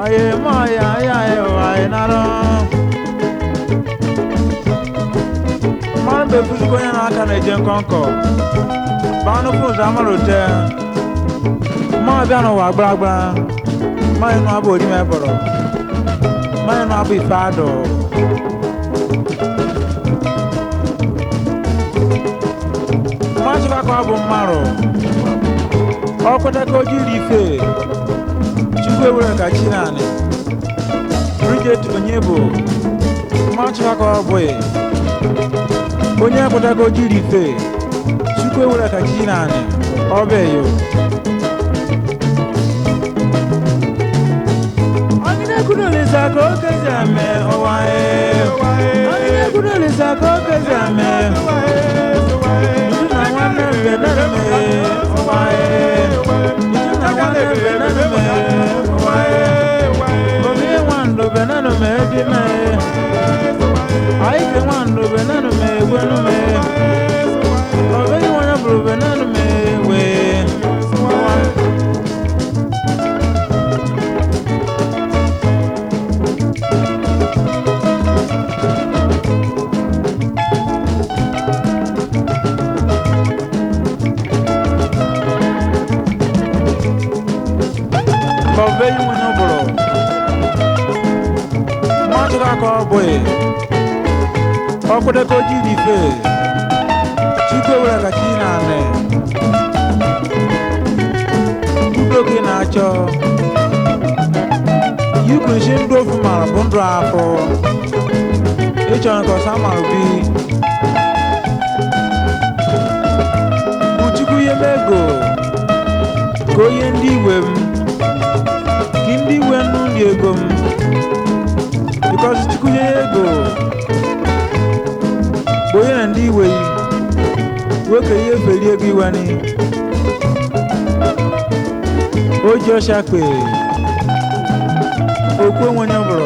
Oye mo ya ya e wa e naro. Mmanụ bụ efusikwa onye na-aka na-eje nkọnkọ. Banụ fụzụ amarụ te. Mmanụ bịa n'ụwa gbaragbara. Mmanụ nụ abụ orime bọrọ. Mmanụ nụ abụ ife adụ. Mmanụ chịkwa ka ọ bụ mmarụ. Ọ kweta ka o jiri ife. Chukwu ewere ka chi naanị. Bridget onye bụ. Mmanụ chịkwa ka ọ bụghị. onye akwụtago jiri ife chukwu ewere ka chi naanị ọbeyo ọgịnekwudolisa ka okezi eme ụwa ọgịnekwudolisa ka okezi eme ndu na nwanne mbe nanime ụwa ndu na nwanne mbe nanime ụwa obi nwandụ be nanume dime Ai que mando veneno me bueno me Obe y bueno pero veneno me we Obe y bueno bro Macho ka ko boy ọkwụdego jiri ife chukwu ewere ka chi na-anị udo gị na-achọ yukunshi ndụ ofu mara bụ ndụ afọ ịchọrọ nke ọsa mara bi bụ chukwu ihe m ego ka onye ndị iwe m ka ndị iwe nnu ndị ego m bikọs chukwu nye ya ego bụ onye na ndị iwe yi nwoke ihe feri ego iwani o ji ọsha kpe okwu onwenye bụrụ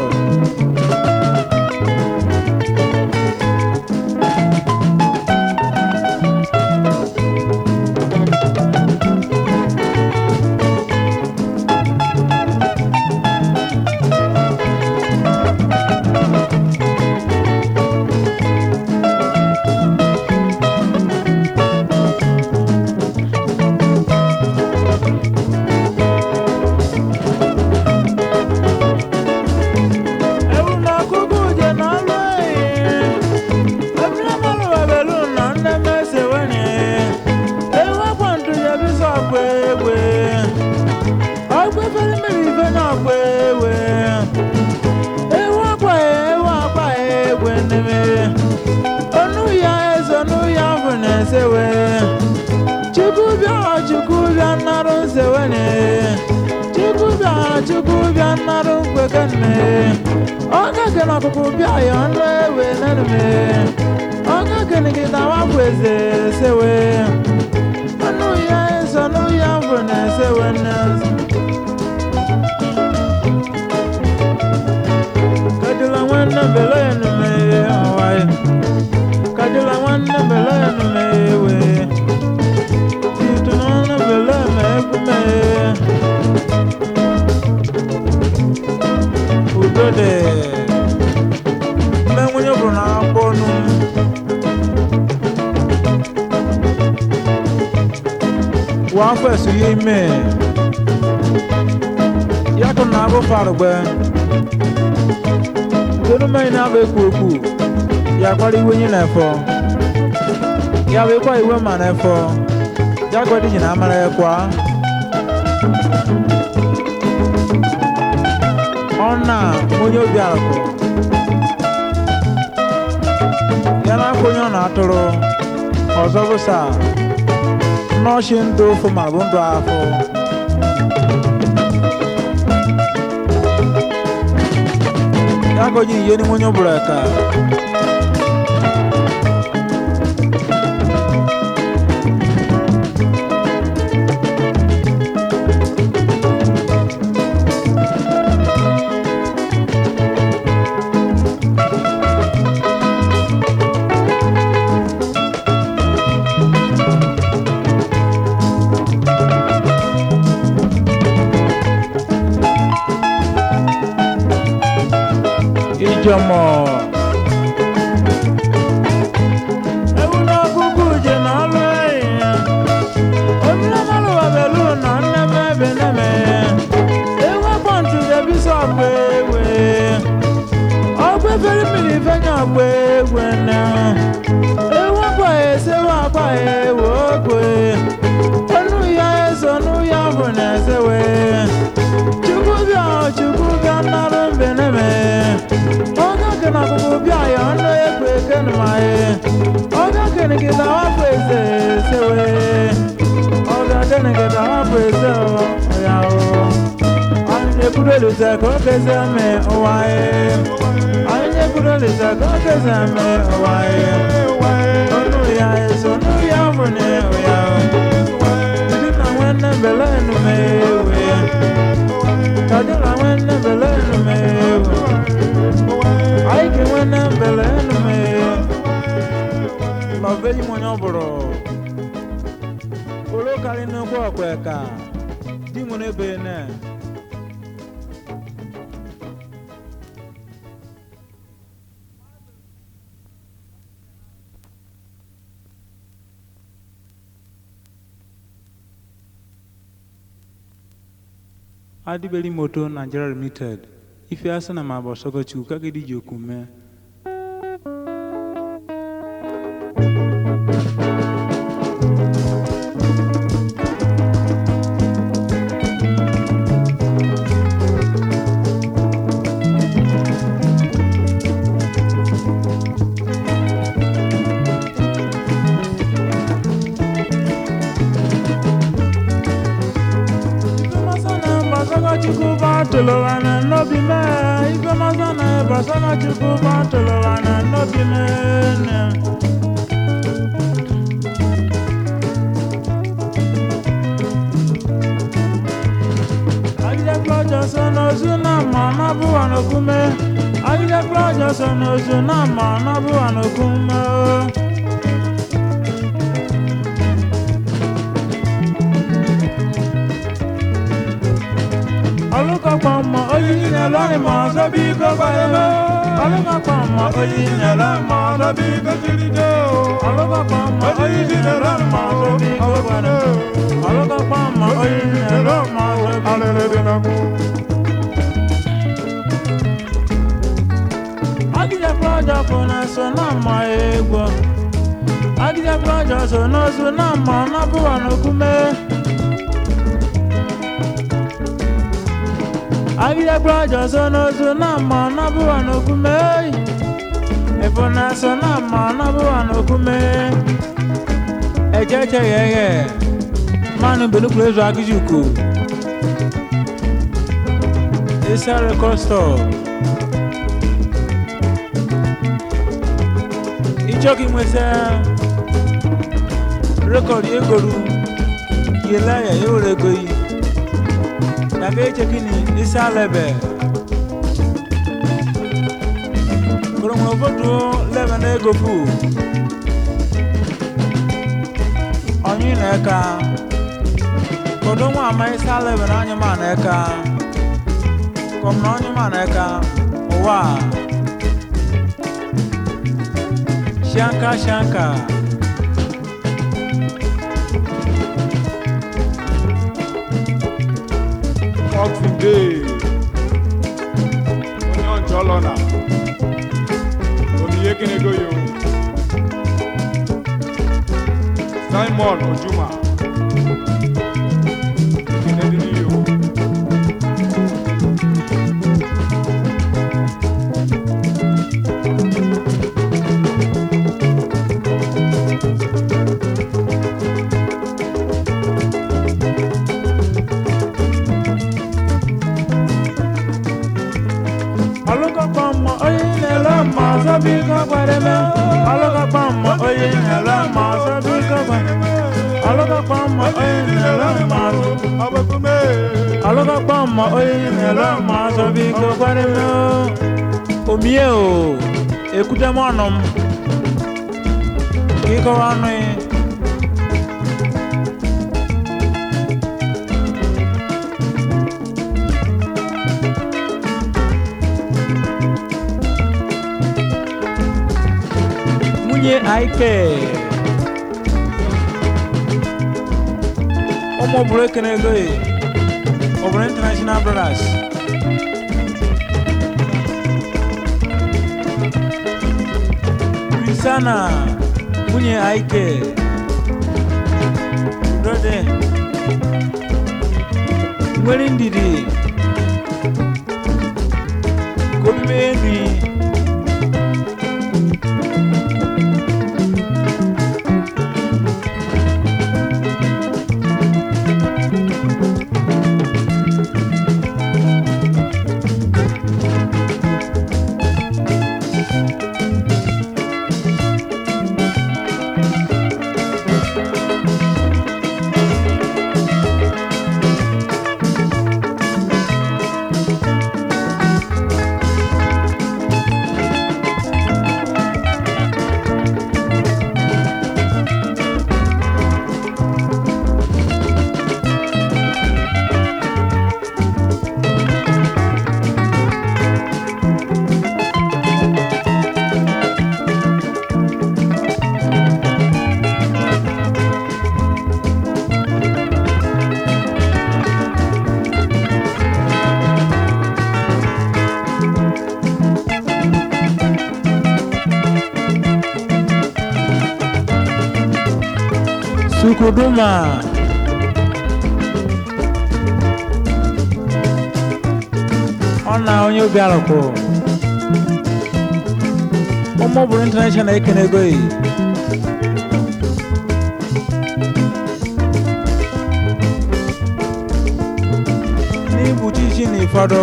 ewu na ọkụkụ je n'ọlụ ehi ebule mmanụ babelu na nne m ese wenye ewu akwa ntụnye bisa ọkwa egwe ọkwa efere mmiri ife na ọkwa ewe ewu akwa ewu akwa egwe nneme onu ya eze onu ya bụ na esewe chukwu bịa chukwu bịa nnarụ nsewenye chukwu bịa chukwu bịa nnarụ nkwekenne ọgage na ọkụkụ bịa ya ọnụ ewe nenume ọgage gị na wapụ eze sewe ọnụ ya eze ọnụ ya bụ na esewe nne kadịla nwanne bele enume ọwaye kadịla nwanne bele enume ewe titu n'ọnụ bele ma ekwume udo dị mme nwunye bụrụ na akpọ ọnụ wọ afọ esu ya ime ya kụ na abụ farugbe tonu mmiri na-abụ ekwu okwu ya kwara iwe nye na-efọ ya bụ ịkwa iwe ma na-efọ ya gwadi ji na amara ya kwa ọna onye obi akụ ya na-akwa onye ọ na-atụrụ ọzọ bụsa nọọsị ndụ ofu ma bụ ndụ afọ ya ka o ji ihe n'ime onye ọbụla ka jọmọ. ewu n'ọkụkụ je na ọlụ ehihie omire mmalụ wabelu na nneme ebe neme ewu akpọntu debisi ọgba egwe ọgba efere mmiri fenye ọgba egwe na ewu akwa esewu akwa ewu ogwe onu ya eso nu ya bụ na esewe chukwu bịa chukwu bịa nnarụ mbeneme oge kena akụkụ bịa ya ọnụ ekwe kenụmaye oge kenigida wapụ eze esewe oge kenigida wapụ eze ya o anyị na-ekwuru elute ka oge eze eme ụwa ye anyị na-ekwuru elute ka oge eze eme ụwa ye onu ya eso nu ya bụ na ya Ndị na nwanne bele enume ewe Kadi na nwanne bele enume ewe Anyị ke nwanne bele enume Lọbe yi monye ọbụrụ Olo kari n'ụkwụ ọkwa ka Di mụ n'ebe ne adibeli moto nigeria limited ife asị na ma bọsọgọ chukwu kagidi ji okwu mee ife masana bọsọgọ chukwu bụ atụlụwa na nnobi mee ife masana bọsọgọ chukwu bụ atụlụwa na nnobi mee ne. Agide klọjọ so n'ozu na mma n'abụwa n'okume Agide klọjọ so n'ozu na mma n'abụwa n'okume Ọlụkọkpọ mma oyiyi na-elọrị ma ọzọ biko gbarebe Ọlụkọkpọ mma oyiyi na-elọrị ma ọzọ biko jiride Ọlụkọkpọ mma oyiyi na-elọrị ma ọzọ biko gbarebe Ọlụkọkpọ mma oyiyi na-elọrị ma ọzọ biko Agide plọjọ bụ na so na mma egwu Agide plọjọ so n'ozu na mma n'abụwa n'okume Agide plọjọ so n'ozu na mma n'abụwa n'okume Ifo na so na mma n'abụwa n'okume Echeche yeye Manu benukwu ezu agịjuku Isa rekọstọ Ichoki nwesa rekọdụ egoru yela ya ewere ego yi daga echekini isa lebe koromwe obodo lebe na ego fu onye na eka kodo nwa ama isa lebe na anya ma na eka kom na onye ma na eka ụwa shanka shanka Boxing Day. Onye ọjọọ lọ na. Onyinye Kenego yo. Simon Ojuma. Kenedini yo. ọlụkọkpọ mma onye na-ele mma ọzọ biko gwareme ọlụkọkpọ mma onye na-ele mma ọzọ biko gwareme ọlụkọkpọ mma onye na-ele mma ọzọ Abakume. ọlụkọkpọ mma onye na-ele mma ọzọ biko gwareme omie o ekwute m ọnụ m ka ịkọwa ọnụ ya nwunye Ike ụmụ bụrụ ekene ego e ọ bụrụ international brothers Christiana nwunye Ike Udode nwere ndidi ka obi mee nri Sukuduma ọ na onye obi alụkwụ ụmụ bụrụ international ekene ego yi n'igbuchi isi na ịfọdụ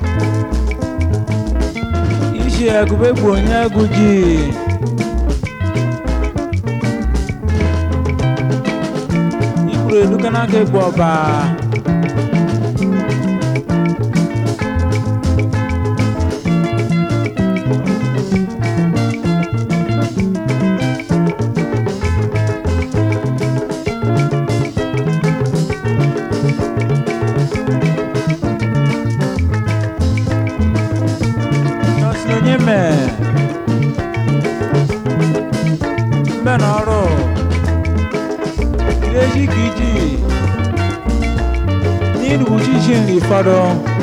isi agụba egbu onye agụ ji ikpuru eluka n'aka egbu ọba nọọsụ onye mee mbe na ọrụ Ireji ka iji n'irugbuchi isi nri ụfọdụ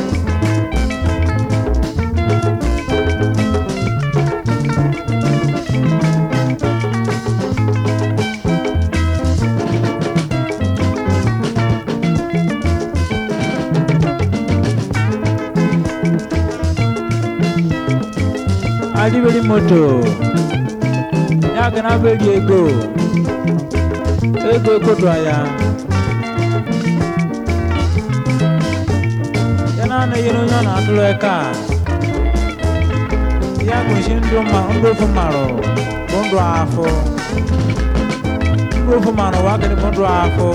adịberi moto ya ga na beri ego ego ekodo ya ya na anaghịrị onye ọ na-atụrụ aka ya gụchi ndụ ma ndụ ofu marụ bụ ndụ afọ ndụ ofu marụ wa gịnị bụ ndụ afọ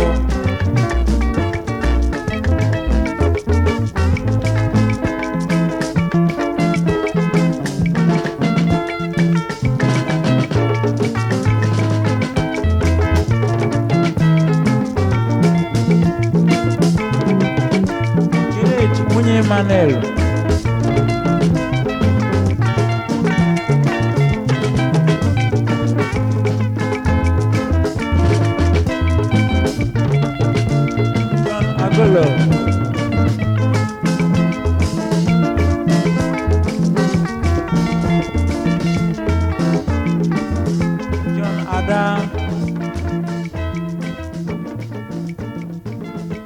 Juliet nwunye Emmanuel John Agolo John Ada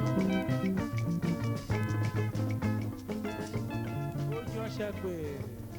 Ojú ọ̀sẹ̀ pé.